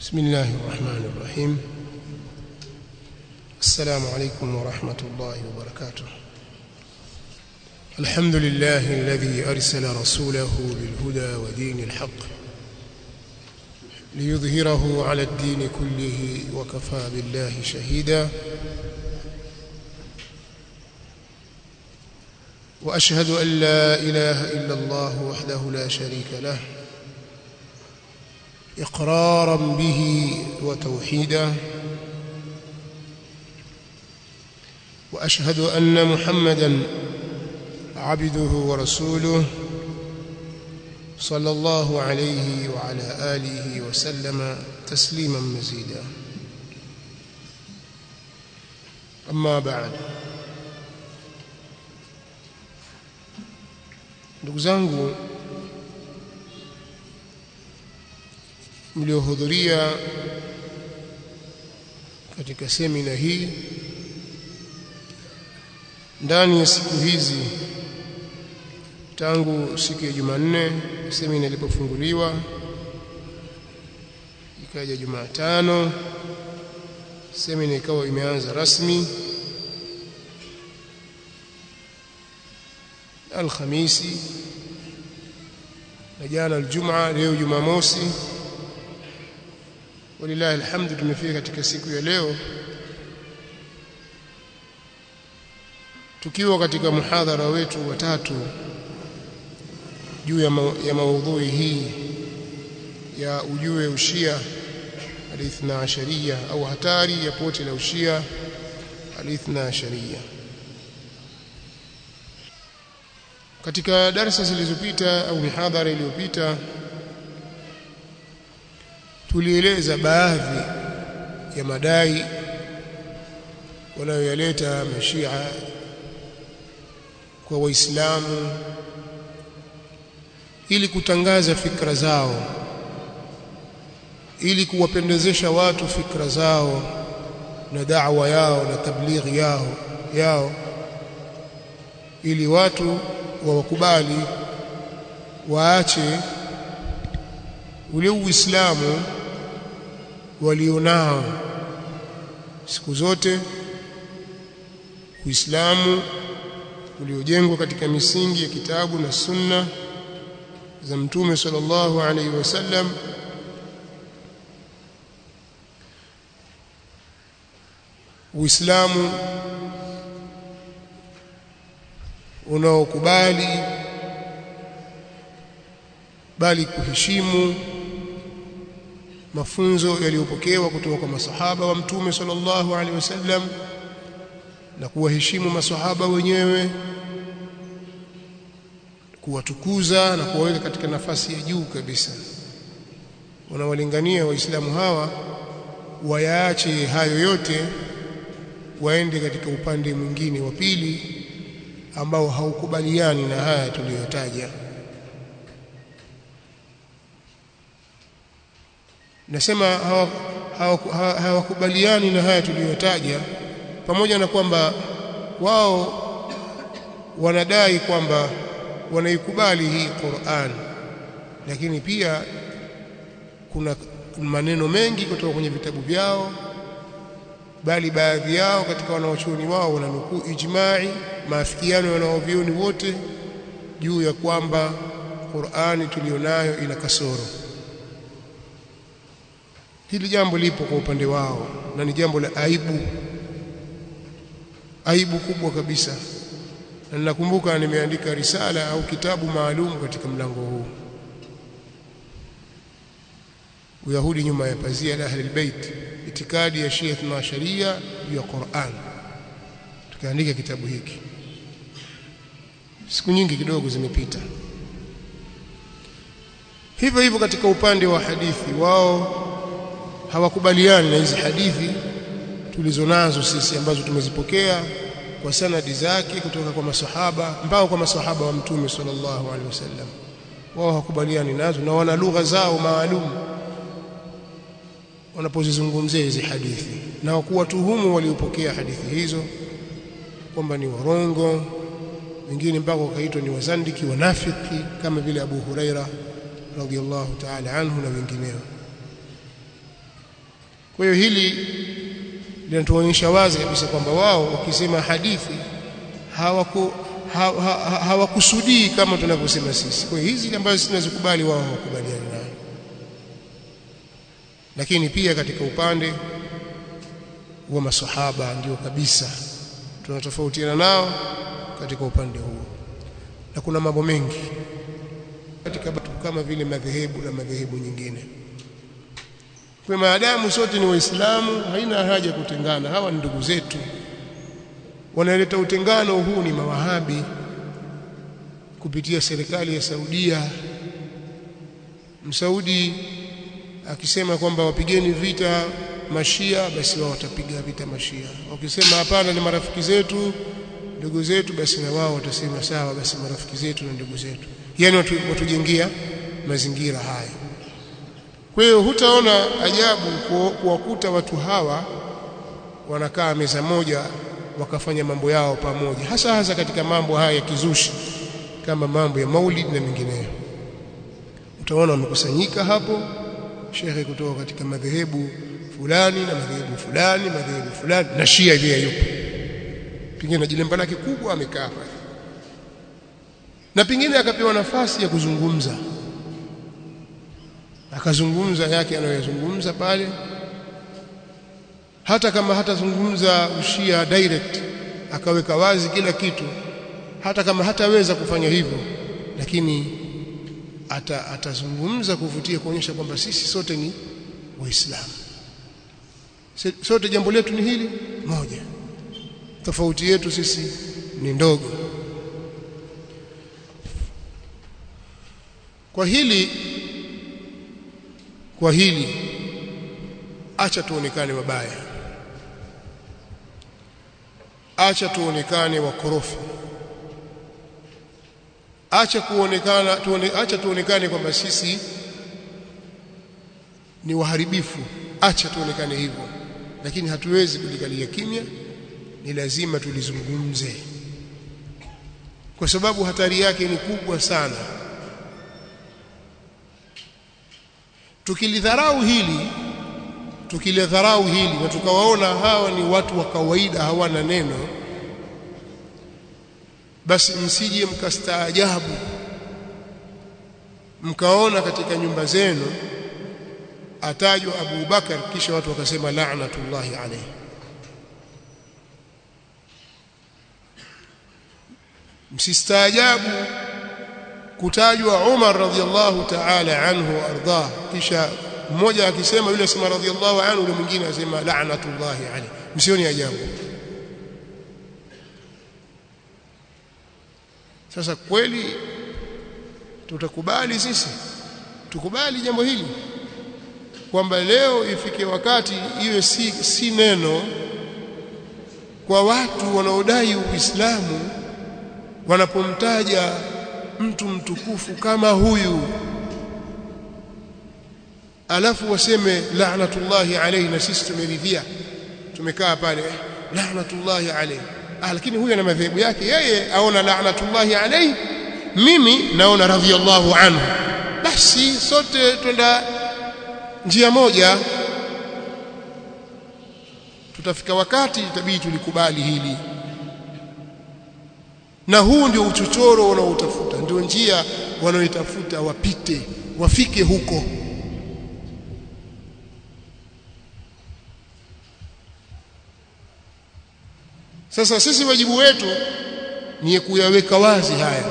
بسم الله الرحمن الرحيم السلام عليكم ورحمة الله وبركاته الحمد لله الذي أرسل رسوله بالهدى ودين الحق ليظهره على الدين كله وكفى بالله شهيدا وأشهد أن لا إله إلا الله وحده لا شريك له إقرارا به وتوحيدا وأشهد أن محمدا عبده ورسوله صلى الله عليه وعلى آله وسلم تسليما مزيدا أما بعد ndugu zangu mliohudhuria katika semina hii ndani ya siku hizi tangu siku ya Jumanne semina ilipofunguliwa ikaja Jumatano semina ikawa imeanza rasmi Alhamisi na jana Aljumaa leo Jumamosi walilahi alhamdu tumefika katika siku ya leo tukiwa katika muhadhara wetu wa tatu juu ya, ma ya maudhui hii ya ujue ushia alithna asharia au hatari ya pote la ushia alithna asharia katika darasa zilizopita au mihadhara iliyopita tulieleza baadhi ya madai wanayoyaleta mashia kwa waislamu ili kutangaza fikra zao ili kuwapendezesha watu fikra zao na da'wa yao na tablighi yao yao ili watu wawakubali waache ule uislamu walionao siku zote uislamu uliojengwa katika misingi ya kitabu na sunna za mtume sallallahu alaihi wasallam uislamu unaokubali bali kuheshimu mafunzo yaliyopokewa kutoka kwa masahaba wa mtume sallallahu alaihi wasallam na kuwaheshimu masahaba wenyewe kuwatukuza na kuwaweka katika nafasi ya juu kabisa wanawalingania waislamu hawa wayaache hayo yote waende katika upande mwingine wa pili ambao haukubaliani na haya tuliyotaja nasema hawakubaliani hawa, hawa na haya tuliyotaja pamoja na kwamba wao wanadai kwamba wanaikubali hii Qur'an lakini pia kuna maneno mengi kutoka kwenye vitabu vyao bali baadhi yao katika wanaochuoni wao wananukuu ijma'i maafikiano ya wanaovioni wote juu ya kwamba Qur'ani tulionayo ina kasoro hili jambo lipo kwa upande wao na ni jambo la aibu aibu kubwa kabisa na ninakumbuka nimeandika risala au kitabu maalum katika mlango huu Uyahudi nyuma ya pazia la Ahlul Bait itikadi ya Shia na Sharia juu ya Qur'an tukaandika kitabu hiki siku nyingi kidogo zimepita hivyo hivyo katika upande wa hadithi wao hawakubaliani na hizi hadithi tulizonazo sisi ambazo tumezipokea kwa sanadi zake kutoka kwa masahaba mpaka kwa masahaba wa mtume sallallahu alaihi wasallam wao hawakubaliani nazo na wana lugha zao maalum wanapozizungumzia hizi hadithi na kuwatuhumu waliopokea hadithi hizo kwamba ni warongo wengine mpaka wakaitwa ni wazandiki wanafiki kama vile Abu Huraira radhiallahu ta'ala anhu na wengineo kwa hiyo hili linatuonyesha wazi kabisa kwamba wao wakisema hadithi hawaku hawakusudii ha, ha, kama tunavyosema sisi. Kwa hiyo hizi ambazo sisi tunazikubali wao hawakubaliani nayo. Lakini pia katika upande wa masahaba ndio kabisa tunatofautiana nao katika upande huo, na kuna mambo mengi katika batu kama vile madhehebu na madhehebu nyingine. Kwa maadamu sote ni Waislamu, haina haja kutengana. Hawa ni ndugu zetu wanaleta utengano huu ni mawahabi kupitia serikali ya Saudia. Msaudi akisema kwamba wapigeni vita mashia, basi wao watapiga vita mashia. Wakisema hapana, ni marafiki zetu, ndugu zetu, basi na wao watasema sawa, basi marafiki zetu na ndugu zetu. Yani watu, watujengia mazingira haya. Kwa hiyo hutaona ajabu kuwakuta watu hawa wanakaa meza moja wakafanya mambo yao pamoja, hasa hasa katika mambo haya ya kizushi kama mambo ya maulid na mengineyo. Utaona wamekusanyika hapo shekhe kutoka katika madhehebu fulani na madhehebu fulani madhehebu fulani na Shia pia yupo, pengine na jilemba lake kubwa amekaa pale, na pengine akapewa nafasi ya kuzungumza, akazungumza yake anayoyazungumza pale hata kama hatazungumza ushia direct akaweka wazi kila kitu, hata kama hataweza kufanya hivyo, lakini ata, atazungumza kuvutia kuonyesha kwamba sisi sote ni Waislamu, sote jambo letu ni hili moja, tofauti yetu sisi ni ndogo. Kwa hili kwa hili acha tuonekane wabaya acha tuonekane wakorofi, acha kuonekana tuone, acha tuonekane kwamba sisi ni waharibifu, acha tuonekane hivyo, lakini hatuwezi kulikalia kimya, ni lazima tulizungumze, kwa sababu hatari yake ni kubwa sana. Tukilidharau hili tukilidharau hili na tukawaona hawa ni watu wa kawaida hawana neno, basi msije mkastaajabu mkaona katika nyumba zenu atajwa Abu Bakar, kisha watu wakasema la'natullahi alayhi. Msistaajabu kutajwa Umar radhiallahu ta'ala anhu ardah, kisha mmoja akisema yule asema radhiallahu anhu, yule mwingine asema la'natullahi alayhi. Msioni ajabu. Sasa kweli tutakubali sisi, tukubali jambo hili kwamba leo ifike wakati iwe si, si neno kwa watu wanaodai Uislamu wanapomtaja mtu mtukufu kama huyu alafu waseme la'natullahi alayhi, na sisi tumeridhia, tumekaa pale la'natullahi alayhi. Ah, lakini huyu ana madhehebu yake, yeye aona la'natullahi alayhi, mimi naona radhiyallahu anhu. Basi sote twenda njia moja, tutafika wakati itabidi tulikubali hili, na huu ndio uchochoro wanaoutafuta, ndio njia wanaoitafuta wapite, wafike huko. Sasa sisi wajibu wetu ni kuyaweka wazi haya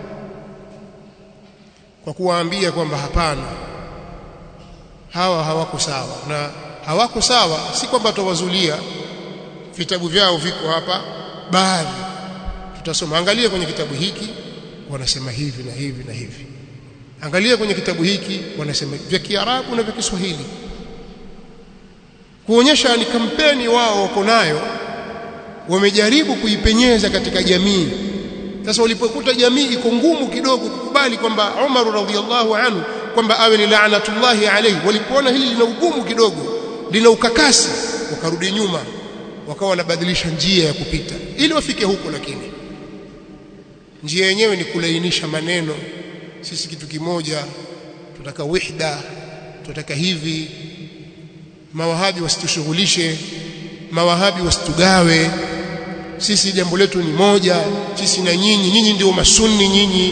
kwa kuwaambia kwamba hapana, hawa hawako sawa, na hawako sawa si kwamba tutawazulia, vitabu vyao viko hapa, baadhi tutasoma. Angalia kwenye kitabu hiki wanasema hivi na hivi na hivi, angalia kwenye kitabu hiki wanasema vya Kiarabu na vya Kiswahili, kuonyesha ni kampeni wao wako nayo wamejaribu kuipenyeza katika jamii. Sasa walipokuta jamii iko ngumu kidogo kukubali kwamba Umar radhiallahu anhu kwamba awe ni laanatullahi alayhi, walipoona hili lina ugumu kidogo, lina ukakasi, wakarudi nyuma, wakawa wanabadilisha njia ya kupita ili wafike huko, lakini njia yenyewe ni kulainisha maneno. Sisi kitu kimoja, tunataka wihda, tunataka hivi. mawahabi wasitushughulishe mawahabi wasitugawe sisi jambo letu ni moja sisi na nyinyi nyinyi ndio masunni nyinyi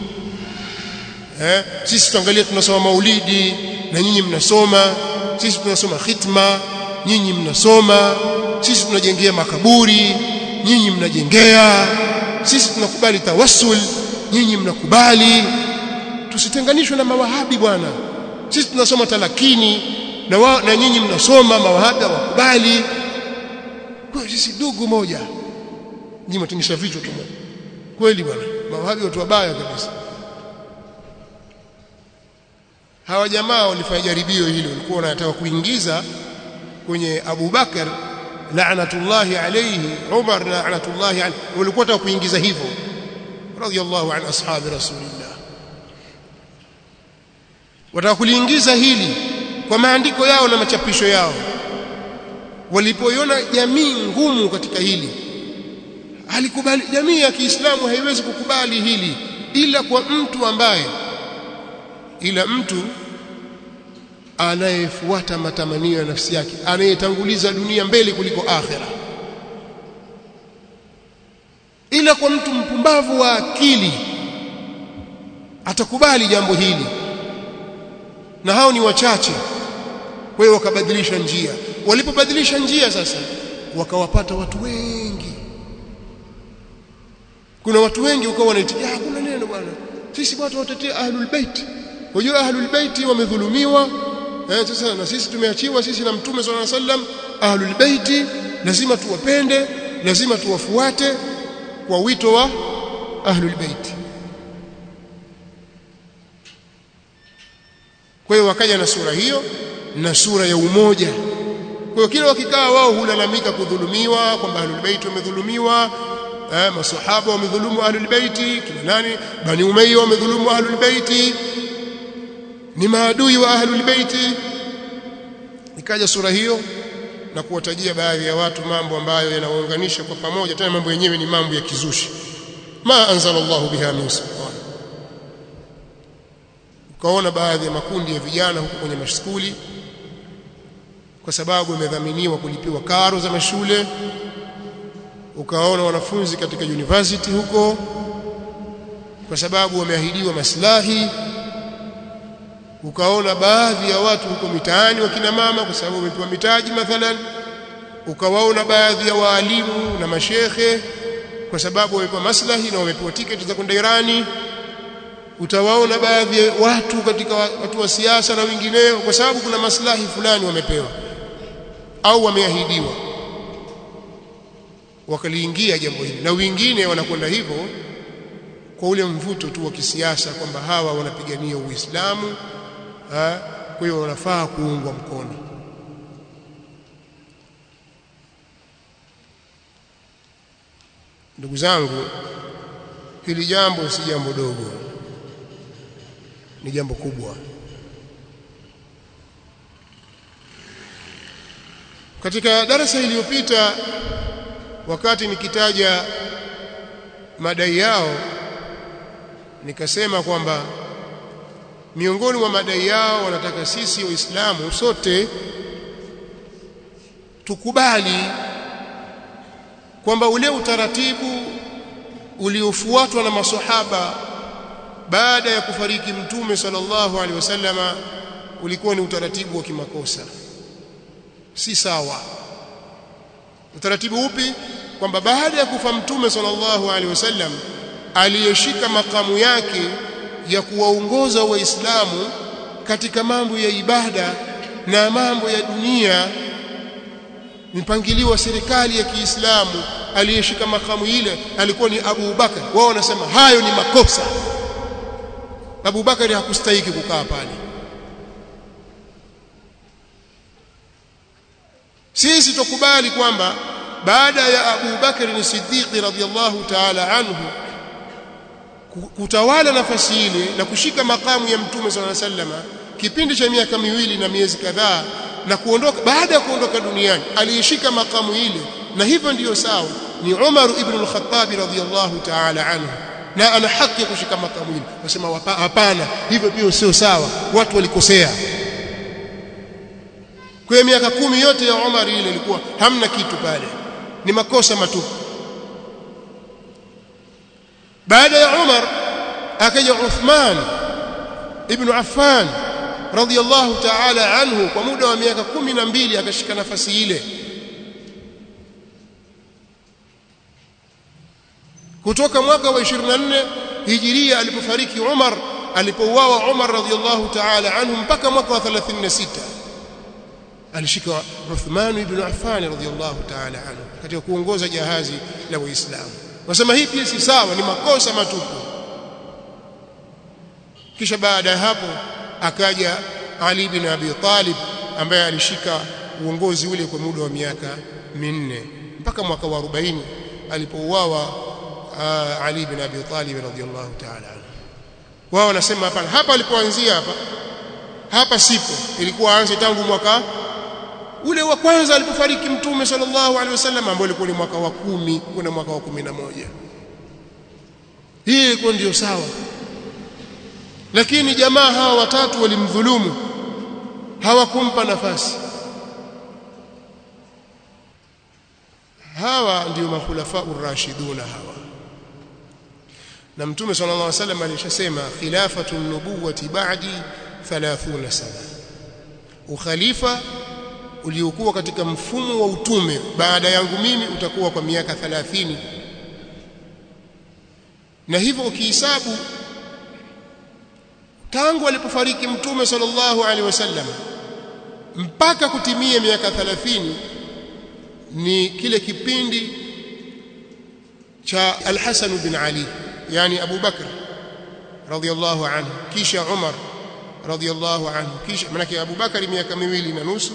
eh sisi tuangalie tunasoma maulidi na nyinyi mnasoma sisi tunasoma khitma nyinyi mnasoma sisi tunajengea makaburi nyinyi mnajengea sisi tunakubali tawassul nyinyi mnakubali tusitenganishwe na mawahabi bwana sisi tunasoma talakini na wa, na nyinyi mnasoma mawahabi hawakubali kwa sisi ndugu moja nyinyi mtingisha vichwa tu kweli bwana mawahabi watu wabaya kabisa hawa jamaa walifanya jaribio hilo walikuwa wanataka kuingiza kwenye Abu Bakar la'natullahi alayhi Umar la'natullahi alayhi walikuwa wanataka kuingiza hivyo radiyallahu an ashabi rasulillah wataka kuliingiza hili kwa maandiko yao na machapisho yao walipoiona jamii ngumu katika hili alikubali jamii ya Kiislamu haiwezi kukubali hili ila kwa mtu ambaye ila mtu anayefuata matamanio ya nafsi yake anayetanguliza dunia mbele kuliko akhera ila kwa mtu mpumbavu wa akili atakubali jambo hili na hao ni wachache kwa hiyo wakabadilisha njia walipobadilisha njia sasa wakawapata watu wengi kuna watu wengi ukawa wanaitikia hakuna neno bwana sisi watu watetea ahlul bait Unajua ahlul baiti wamedhulumiwa eh sasa na sisi tumeachiwa sisi na mtume swalla sallam ahlul baiti lazima tuwapende lazima tuwafuate kwa wito wa ahlul baiti kwa hiyo wakaja na sura hiyo na sura ya umoja kwa hiyo kila wakikaa wao hulalamika kudhulumiwa kwamba ahlul baiti wamedhulumiwa eh masahaba wamedhulumu ahlul baiti kina nani bani umayya wamedhulumu ahlul baiti ni maadui wa ahlul baiti ikaja sura hiyo na kuwatajia baadhi ya watu mambo ambayo yanawaunganisha kwa pamoja tena mambo yenyewe ni mambo ya kizushi ma anzala Allahu biha min sultan ukaona baadhi ya makundi ya vijana huko kwenye mashukuli kwa sababu yamedhaminiwa kulipiwa karo za mashule ukaona wanafunzi katika university huko kwa sababu wameahidiwa maslahi ukaona baadhi ya watu huko mitaani wakina mama kwa sababu wamepewa mitaji mathalan ukawaona baadhi ya waalimu na mashekhe kwa sababu wamepewa maslahi na wamepewa tiketi za kwenda Irani utawaona baadhi ya watu katika watu wa siasa na wengineo kwa sababu kuna maslahi fulani wamepewa au wameahidiwa wakaliingia jambo hili na wengine wanakwenda hivyo kwa ule mvuto tu wa kisiasa kwamba hawa wanapigania Uislamu kwa hiyo wanafaa kuungwa mkono ndugu zangu hili jambo si jambo dogo ni jambo kubwa katika darasa iliyopita wakati nikitaja madai yao nikasema kwamba miongoni mwa madai yao wanataka sisi waislamu sote tukubali kwamba ule utaratibu uliofuatwa na maswahaba baada ya kufariki mtume sallallahu alaihi wasallama ulikuwa ni utaratibu wa kimakosa si sawa utaratibu upi kwamba baada ya kufa mtume sallallahu alaihi wasallam aliyeshika makamu yake ya kuwaongoza waislamu katika mambo ya ibada na mambo ya dunia mpangilio wa serikali ya Kiislamu aliyeshika makamu ile alikuwa ni Abu Bakar wao wanasema hayo ni makosa Abu Bakar hakustahiki kukaa pale sisi tukubali kwamba baada ya Abu Bakar ni Siddiq radhiyallahu ta'ala anhu kutawala nafasi ile na kushika makamu ya mtume sallallahu alaihi wasallam kipindi cha miaka miwili na miezi kadhaa na kuondoka baada ya kuondoka duniani aliyeshika makamu ile na hivyo ndiyo sawa ni Umar ibn al-Khattab radhiyallahu ta'ala anhu na ana haki ya kushika makamu ile wasema hapana hivyo pia sio sawa watu walikosea kwa hiyo miaka kumi yote ya Umar ile ilikuwa hamna kitu pale ni makosa matupu baada ya Umar akaja Uthman ibn Affan radiyallahu ta'ala anhu kwa muda wa miaka kumi na mbili akashika nafasi ile kutoka mwaka wa 24 hijiria alipofariki Umar alipouawa Umar radiyallahu ta'ala anhu mpaka mwaka wa 36 alishika Uthman ibn Affan radiyallahu ta'ala anhu katika kuongoza jahazi la Waislamu wasema hii pia si sawa ni makosa matupu kisha baada ya hapo akaja Ali bin Abi Talib ambaye alishika uongozi ule kwa muda wa miaka minne mpaka mwaka wa 40 alipouawa Ali bin Abi Talib radhiyallahu ta'ala anhu wao wanasema hapana hapa alipoanzia hapa hapa sipo ilikuwa aanze tangu mwaka ule wa kwanza alipofariki mtume sallallahu alaihi wasallam ambao ulikuwa ni mwaka wa kumi kuna mwaka wa kumi na moja hii ilikuwa ndio sawa lakini jamaa hawa watatu walimdhulumu hawakumpa nafasi hawa ndio makhulafa urashiduna hawa na mtume sallallahu alaihi wasallam alishasema khilafatu nubuwati ba'di 30 sana ukhalifa uliokuwa katika mfumo wa utume baada yangu mimi utakuwa kwa miaka 30 na hivyo ukihesabu tangu alipofariki mtume sallallahu alaihi wasallam mpaka kutimia miaka 30 ni kile kipindi cha Al-Hasan bin Ali yani Abu Bakr radhiyallahu anhu kisha Umar radhiyallahu anhu kisha manake Abu Bakr miaka miwili na nusu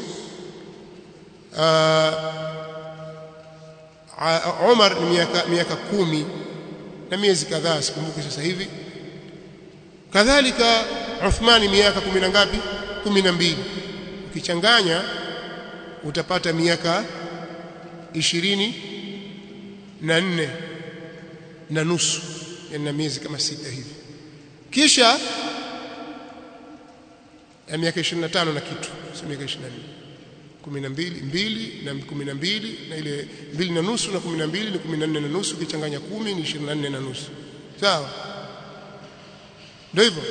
Umar ni miaka miaka kumi na miezi kadhaa sikumbuki sasa hivi kadhalika Uthmani miaka kumi na ngapi kumi na mbili ukichanganya utapata miaka ishirini na nne na nusu yani na miezi kama sita hivi kisha ya miaka 25 na kitu sio miaka 24 12 mbili na 12 na ile mbili na nusu na 12 ni 14 na nusu ukichanganya 10 ni 24 na nusu sawa ndio hivyo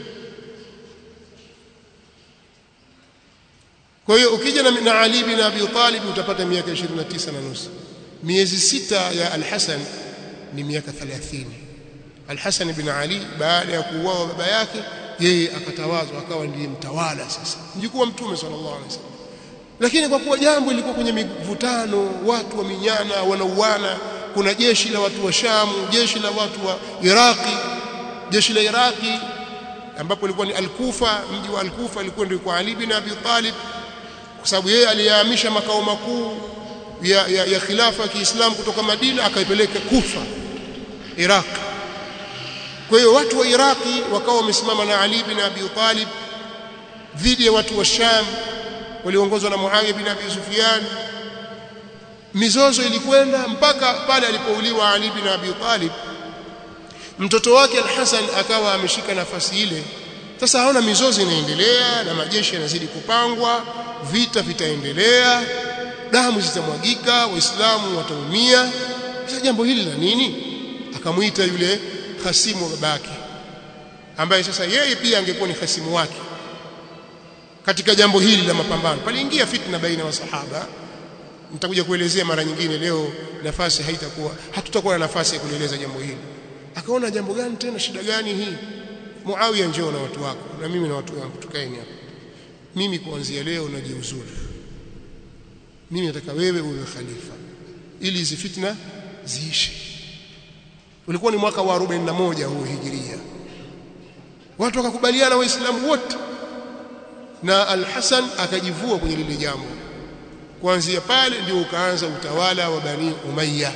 kwa hiyo ukija na, na Ali bin Abi Talib utapata miaka 29 na nusu miezi sita ya Al-Hasan ni miaka 30 Al-Hasan bin Ali baada ya kuuawa baba yake yeye akatawazwa akawa ndiye mtawala sasa mjukuu wa mtume sallallahu alaihi wasallam lakini kwa kuwa jambo lilikuwa kwenye mivutano watu waminyana wanauana kuna jeshi la watu wa Shamu jeshi la watu wa Iraki jeshi la Iraki ambapo ilikuwa ni Al-Kufa mji wa Al-Kufa ilikuwa ndio kwa Ali bin Abi Talib kwa sababu yeye aliyahamisha makao makuu ya, ya, ya khilafa ya Kiislamu kutoka Madina akaipeleka Kufa Iraq kwa hiyo watu wa Iraki wakawa wamesimama na Ali bin Abi Talib dhidi ya watu wa Sham waliongozwa na Muawiya bin Abi Sufyan mizozo ilikwenda mpaka pale alipouliwa Ali bin Abi Talib mtoto wake Al-Hasan akawa ameshika nafasi ile sasa haona mizozo inaendelea na majeshi yanazidi kupangwa vita vitaendelea damu zitamwagika waislamu wataumia sasa jambo hili la nini akamuita yule hasimu wa babake ambaye sasa yeye pia angekuwa ni hasimu wake katika jambo hili la mapambano paliingia fitna baina ya sahaba nitakuja kuelezea mara nyingine leo nafasi haitakuwa hatutakuwa na nafasi ya kueleza jambo hili akaona jambo gani tena shida gani hii Muawiya njoo na watu wako na mimi na watu wangu tukaeni hapa mimi kuanzia leo najiuzuru mimi nataka wewe uwe khalifa ili hizi fitna ziishe ulikuwa ni mwaka wa 41 huo hijiria watu wakakubaliana waislamu wote na al-Hasan akajivua kwenye lile jambo kuanzia pale ndio ukaanza utawala wa Bani Umayya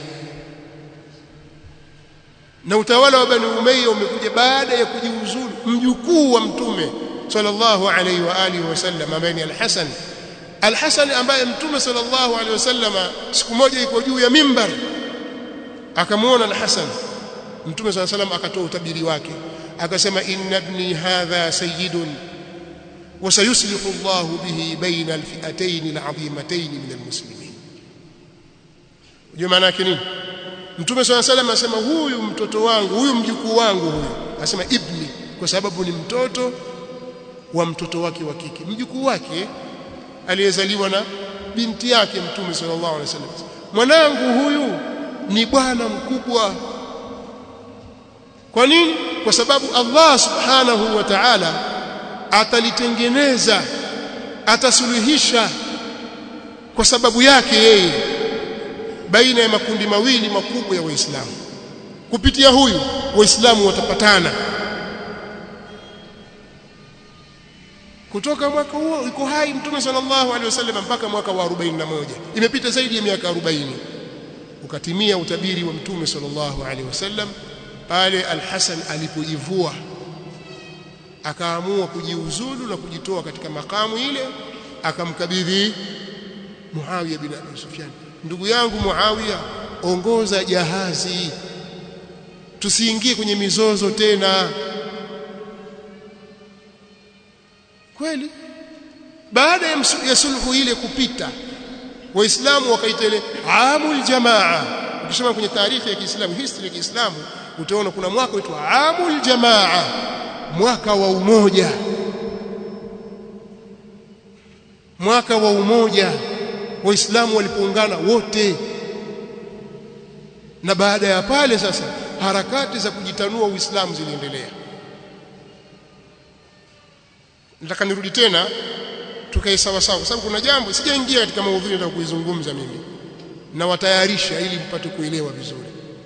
na utawala wa Bani Umayya umekuja baada ya kujiuzulu mjukuu wa mtume sallallahu alaihi wa alihi wasallam ambaye ni al-Hasan al-Hasan ambaye mtume sallallahu alaihi wasallam siku moja iko juu ya mimbar akamuona al-Hasan mtume sallallahu alaihi wasallam akatoa utabiri wake akasema inna ibni hadha sayyidun وسيصلح الله به بين الفئتين العظيمتين من المسلمين ndio maana yake nini mtume swalla salam asema huyu mtoto wangu huyu mjukuu wangu huyu asema ibni kwa sababu ni mtoto wa mtoto wake wa kike mjukuu wake aliyezaliwa na binti yake mtume sallallahu alaihi wasallam mwanangu huyu ni bwana mkubwa kwa nini kwa sababu Allah subhanahu wa ta'ala atalitengeneza atasuluhisha kwa sababu yake yeye baina ya makundi mawili makubwa ya waislamu kupitia huyu waislamu watapatana kutoka mwaka huo iko hai mtume sallallahu alaihi wasallam mpaka mwaka wa 41 imepita zaidi ya miaka 40 ukatimia utabiri wa mtume sallallahu alaihi wasallam pale al-Hasan alipoivua akaamua kujiuzulu na kujitoa katika makamu ile akamkabidhi Muawiya bin Abi Sufyan ndugu yangu Muawiya ongoza jahazi tusiingie kwenye mizozo tena kweli baada ya sulhu ile kupita waislamu wakaita ile amul jamaa ukisoma kwenye taarikhi ya Kiislamu history ya Kiislamu utaona kuna mwaka uitwa amul jamaa mwaka wa umoja mwaka wa umoja waislamu walipoungana wote na baada ya pale sasa harakati za kujitanua uislamu ziliendelea nataka nirudi tena tukae sawa sawa kwa sababu kuna jambo sijaingia katika maudhui nataka kuizungumza mimi na watayarisha ili mpate kuelewa vizuri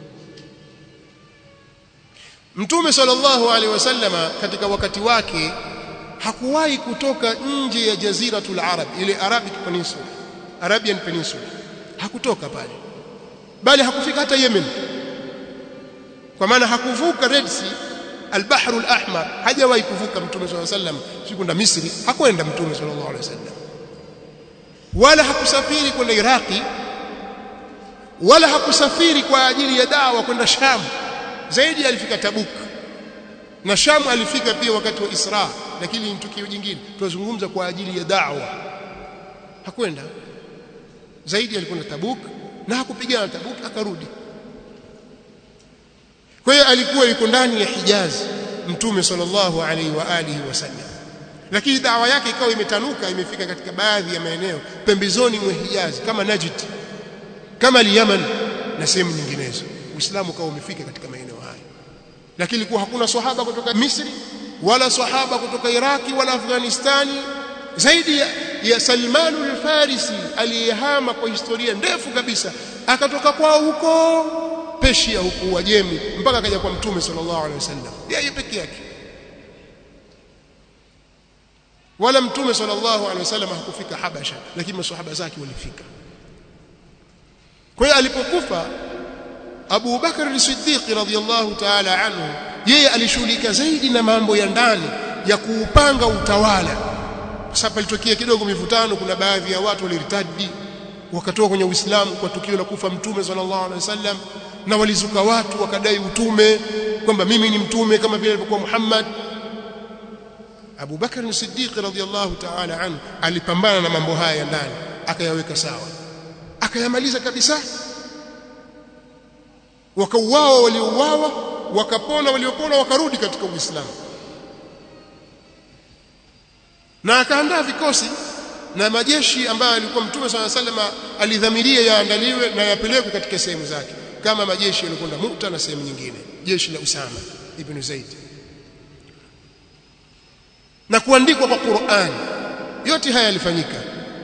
Mtume sallallahu alaihi wasallama katika wakati wake hakuwahi kutoka nje ya jaziratul arab ile Arabic peninsula Arabian peninsula hakutoka pale bali hakufika hata Yemen kwa maana hakuvuka Red Sea al-Bahr al-Ahmar hajawahi kuvuka Mtume sallallahu alaihi wasallam sikwenda Misri hakwenda Mtume sallallahu alaihi wasallam wala hakusafiri kwenda Iraki wala hakusafiri kwa ajili ya dawa kwenda Sham zaidi alifika Tabuk na Sham alifika pia wakati wa Isra lakini ni tukio jingine tunazungumza kwa ajili ya da'wa hakwenda zaidi alikwenda Tabuk na hakupigana Tabuk akarudi kwa hiyo alikuwa yuko ndani ya Hijaz mtume sallallahu alaihi wa alihi wasallam lakini dawa yake ikawa imetanuka imefika katika baadhi ya maeneo pembezoni mwa Hijaz kama Najd kama Yemen na sehemu nyinginezo Uislamu ukawa umefika katika maeneo haya lakini ilikuwa hakuna sahaba kutoka Misri wala sahaba kutoka Iraki wala Afghanistani zaidi ya, ya Salman al-Farisi aliyehama kwa historia ndefu kabisa akatoka kwao huko Persia huko Uajemi mpaka akaja kwa Mtume sallallahu alaihi wasallam yeye peke yake wala Mtume sallallahu alaihi wasallam hakufika Habasha lakini maswahaba zake walifika kwa hiyo alipokufa Abu Bakar as-Siddiq radhiyallahu ta'ala anhu yeye alishughulika zaidi na mambo ya ndani ya kuupanga utawala kwa sababu ilitokea kidogo mivutano kuna baadhi ya watu waliritadi wakatoka kwenye Uislamu kwa tukio la kufa mtume sallallahu alaihi wasallam na walizuka watu wakadai utume kwamba mimi ni mtume kama vile alivyokuwa Muhammad Abu Bakar as-Siddiq radhiyallahu ta'ala anhu alipambana na mambo haya ya ndani akayaweka sawa akayamaliza kabisa wakauawa waliouawa wakapona waliopona wakarudi katika Uislamu na akaandaa vikosi na majeshi ambayo alikuwa mtume swalla sallam alidhamiria yaandaliwe na yapelekwe katika sehemu zake kama majeshi yalikwenda Mu'ta na sehemu nyingine jeshi la Usama ibn Zaid na kuandikwa kwa Qur'an yote haya yalifanyika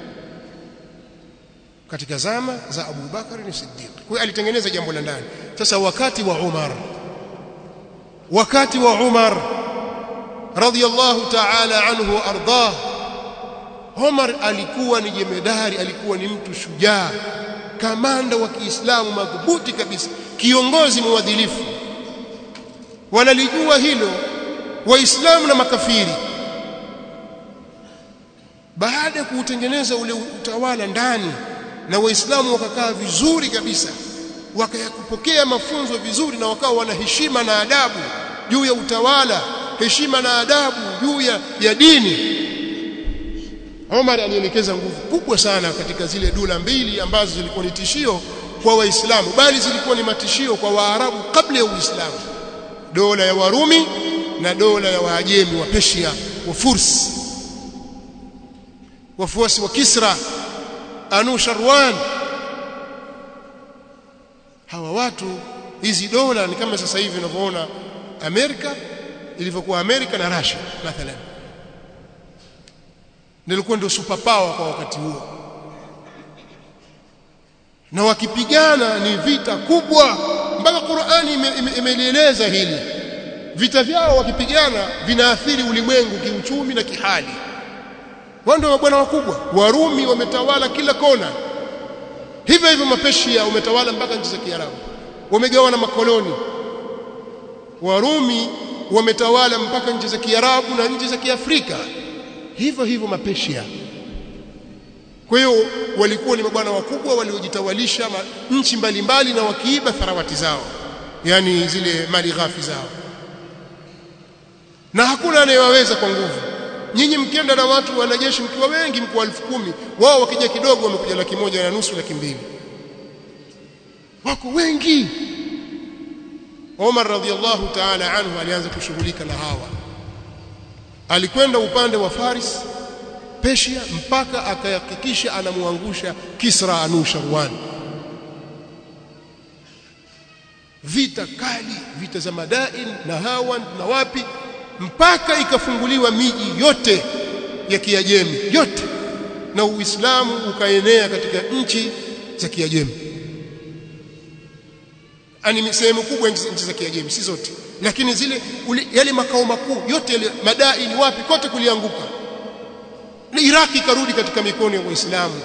katika zama za Abu Bakar ni Siddiq kwa hiyo alitengeneza jambo la ndani sasa wakati wa Umar wakati wa Umar radiyallahu ta'ala anhu ardah Umar alikuwa ni jemedari alikuwa ni mtu shujaa kamanda wa Kiislamu madhubuti kabisa kiongozi mwadilifu wanalijua hilo waislamu na makafiri baada ya kuutengeneza ule utawala ndani na waislamu wakakaa vizuri kabisa wakayapokea mafunzo vizuri na wakawa wana heshima na adabu juu ya utawala heshima na adabu juu ya, ya dini Omar alielekeza nguvu kubwa sana katika zile dola mbili ambazo zilikuwa ni tishio kwa Waislamu bali zilikuwa ni matishio kwa Waarabu kabla ya Uislamu dola ya Warumi na dola ya Waajemi wa Persia wa Furs wafuasi wa Kisra Anu Sharwan hawa watu hizi dola ni kama sasa hivi unavyoona Amerika ilivyokuwa Amerika na Russia mathalan nilikuwa ndio super power kwa wakati huo na wakipigana ni vita kubwa mpaka Qur'ani imelieleza ime, ime hili vita vyao wakipigana vinaathiri ulimwengu kiuchumi na kihali wao ndio mabwana wakubwa warumi wametawala kila kona hivyo hivyo mapeshia umetawala mpaka nchi za Kiarabu wamegawana makoloni warumi wametawala mpaka nchi za Kiarabu na nchi za Kiafrika hivyo hivyo mapeshia kwa hiyo walikuwa ni mabwana wakubwa waliojitawalisha nchi mbalimbali na wakiiba tharawati zao yani zile mali ghafi zao na hakuna anayewaweza kwa nguvu nyinyi mkienda na watu wanajeshi mkiwa wengi mkiwa elfu kumi wao wakija kidogo wamekuja laki moja na nusu laki mbili wako wengi Omar radhiallahu ta'ala anhu alianza kushughulika na hawa alikwenda upande wa Faris Persia mpaka akahakikisha anamuangusha Kisra Anusharwan vita kali vita za Madain na Hawan na wapi mpaka ikafunguliwa miji yote ya Kiajemi yote na Uislamu ukaenea katika nchi za Kiajemi ani sehemu kubwa nchi za Kiajemi si zote lakini zile uli, yale makao makuu yote yale Madain wapi kote kulianguka na Iraki ikarudi katika mikono ya Waislamu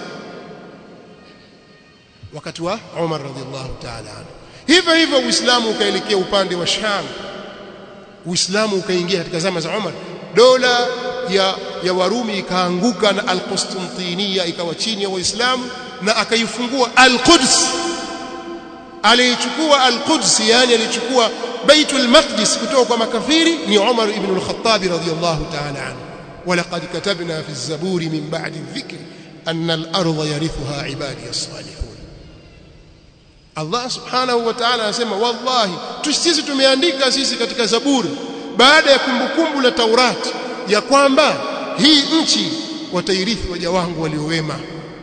wakati wa Umar radhiallahu ta'ala anhu hivyo hivyo Uislamu ukaelekea upande wa Sham Uislamu ukaingia katika zama za Umar dola ya ya Warumi ikaanguka na Al-Qustantiniya ikawa chini ya Waislamu na akaifungua Al-Quds alichukua Al-Quds yani alichukua Baitul Maqdis kutoka kwa makafiri ni Umar ibn al-Khattab radhiyallahu ta'ala anhu ولقد كتبنا في الزبور من بعد الذكر أن الأرض يرثها عبادي الصالحون Allah subhanahu wa ta'ala anasema wallahi sisi tumeandika sisi katika zaburi baada ya kumbukumbu la Taurati ya kwamba hii nchi watairithi waja wangu waliowema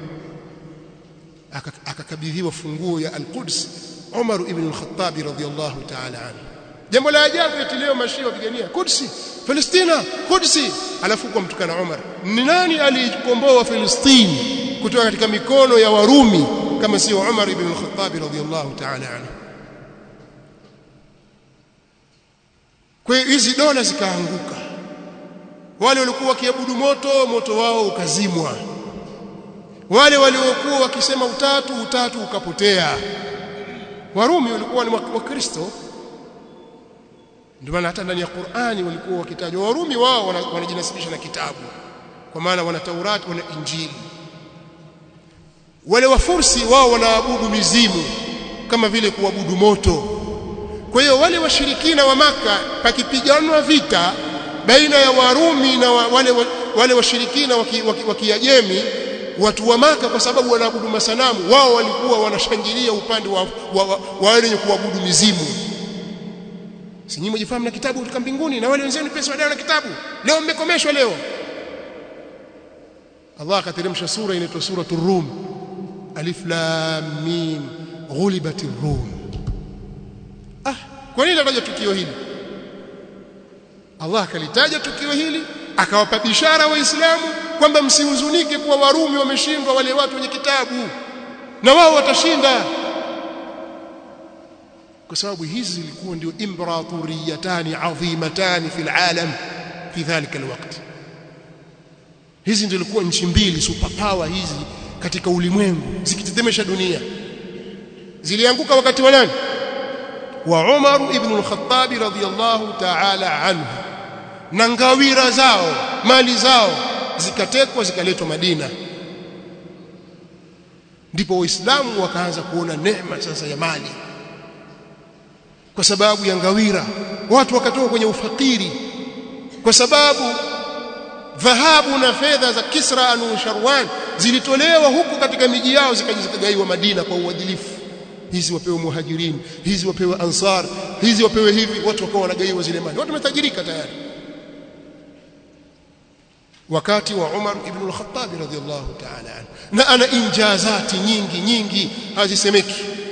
akakabidhiwa funguo ya al-Quds Umar ibn al-Khattab radhiyallahu ta'ala anhu jambo la ajabu eti leo mashia wapigania Kudsi Palestina Kudsi alafu kwa mtukana Umar ni nani alikomboa Palestina kutoka katika mikono ya Warumi kama sio Umar ibn al-Khattab radhiyallahu ta'ala anhu kwa hiyo hizi dola zikaanguka wale walikuwa wakiabudu moto moto wao ukazimwa wale waliokuwa wakisema utatu utatu ukapotea Warumi walikuwa ni wakristo ndio maana hata ndani ya Qur'ani walikuwa wakitajwa Warumi wao wanajinasibisha na kitabu kwa maana wana Taurati wana Injili wale wafursi wao wanaabudu mizimu kama vile kuabudu moto kwa hiyo wale washirikina wa maka pakipiganwa vita baina ya Warumi na wa, wale wale washirikina wa Kiajemi watu wa maka kwa sababu wanaabudu masanamu wao walikuwa wanashangilia upande wa, wa, wa, wa wale wenye kuabudu mizimu si nyinyi mjifahamu na kitabu kutoka mbinguni na wale wenzenu pesa wadao na kitabu leo mmekomeshwa leo Allah akateremsha sura inaitwa suratul rum alif lam mim ghulibatir rum ah kwa nini nataja tukio hili Allah akalitaja tukio hili akawapa bishara waislamu kwamba msihuzunike kuwa warumi wameshindwa wale watu wenye kitabu na wao watashinda kwa sababu hizi zilikuwa ndio imperatoriyatani adhimatani fil alam fi dhalika alwaqt hizi ndio zilikuwa nchi mbili superpower hizi katika ulimwengu zikitetemesha dunia zilianguka wakati wa nani wa Umar ibn al-Khattab radhiyallahu ta'ala anhu na ngawira zao mali zao zikatekwa zikaletwa Madina ndipo waislamu wakaanza kuona neema sasa ya mali kwa sababu ya ngawira watu wakatoka kwenye ufakiri kwa sababu dhahabu na fedha za Kisra anu Sharwan zilitolewa huku katika miji yao zikajigaiwa Madina kwa uadilifu hizi wapewe muhajirin hizi wapewe ansar hizi wapewe hivi watu wakawa wanagaiwa zile mali watu wametajirika tayari wakati wa Umar ibn al-Khattab radhiyallahu ta'ala anhu na ana injazati nyingi nyingi hazisemeki